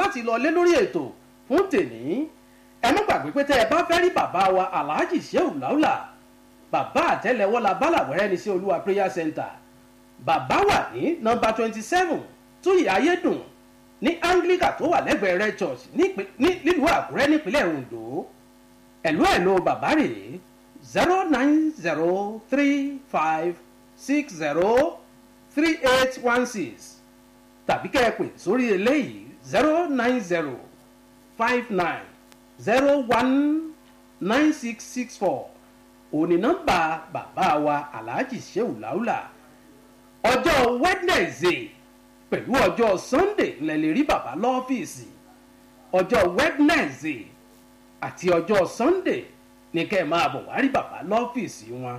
láti lọ lé lórí ètò fún tèní ẹ má gbàgbé pé tẹ́ ẹ bá fẹ́ rí bàbá wa alhaji shehu laula bàbá àtẹ́lẹwọ́ la bálàwẹ́rẹ́ ní sí olúwa prayer center bàbá wà ní nọ́mbà twenty seven túyì ayédùn ní anglican tó wà lẹ́gbẹ̀ẹ́ red church nílùú àkúrẹ́ nípínlẹ̀ ondo ẹ̀lú ẹ̀lú bàbá rèé zero nine zero three five six zero three eight one six tàbí kẹ́ ẹ pè sórí eléyìí zero nine zero five nine zero one nine six six four òní nọ́mbà bàbá wa alhaji sheu laula ọjọ́ wednesday pẹ̀lú ọjọ́ sunday lẹ lè rí bàbá lọ́fíìsì ọjọ́ wednesday àti ọjọ́ sunday ní kẹ́ ẹ máa bọ̀ wá rí bàbá lọ́fíìsì wọn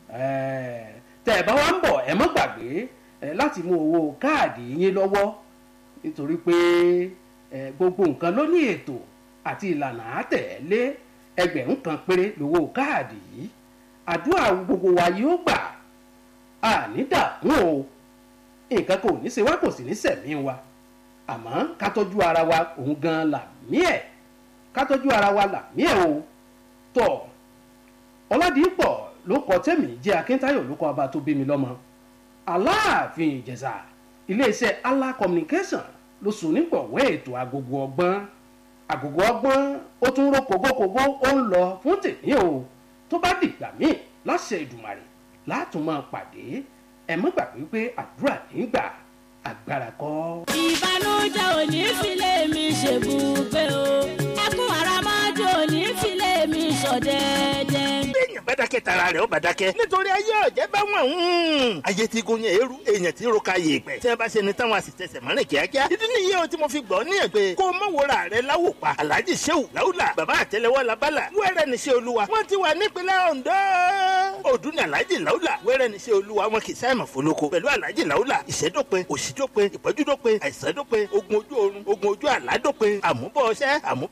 tẹ́ ẹ bá wá ń bọ̀ ẹ mọ́ gbàgbé láti mú owó káàdì yín lọ́wọ́ nítorí pé gbogbo nǹkan ló ní ètò àti ìlànà àtẹ̀lé ẹgbẹ̀rún kan péré lówó káàdì yìí àdúrà gbogbo wa yóò gbà àní dààmú o nǹkan kò ní ṣe wá kò sì ní sẹ̀mí wa àmọ́ ká tọ́jú ara wa òun gan làmí ẹ̀ ká tọ́jú ara wa làmí ẹ̀ o tọ̀ ọ̀làdìpọ̀ ló kọ tẹ́mi jẹ́ akíntayọ̀ ló kọ ọba tó bí mi lọ́mọ aláàfin ìjẹ̀ṣà iléeṣẹ́ allah communication ló sùn nígbọ̀wọ́ ètò agogo ọgbọ́n agogo ọgbọ́n ó tún ró kógókógó ó ń lọ fún tèmi o tó bá dìgbà míì láṣẹ ìdùmàrè látún máa pàdé ẹ mọ́ gbàgbé pé àdúrà nígbà agbára kọ́. ìbànújẹ́ ò ní filé mi ṣèbùgbé o ẹkún àràmọ́jọ́ ò ní filé mi ṣọ̀dẹ́dẹ́. béèyàn bá dákẹ́ tara rẹ̀ ó bá dákẹ́. nítorí ayé ọ̀jẹ̀ bá wọ̀n ń. ayé tí gun yẹn eru èèyàn tí roka yè pẹ́. tí a bá ṣe ni táwọn àṣìṣẹ́sẹ̀ mọ́rin kíákíá. ìdí nìyẹn o tí mo fi gbọ́ ní ẹ̀ pé kó o mọ̀ wòra rẹ̀ láwò pa. alhaji sehu lawula baba àtẹlẹwọ labala wẹ́rẹ́ ní ṣe olúwa. wọ́n ti wà nípínlẹ̀ ondo. ọdún ní alhaji lawula wẹ́rẹ́ ní ṣe olúwa wọn kì í sáyẹ̀mọ̀ fọlọ́kọ. pẹ̀lú alhaji lawula ìṣẹ́dópin òṣìdópin ìpọ́júdópin àìsàndópin ogun ojú oorun ogun ojú àládópin àmúbọ̀ ọṣẹ́ àmúbọ̀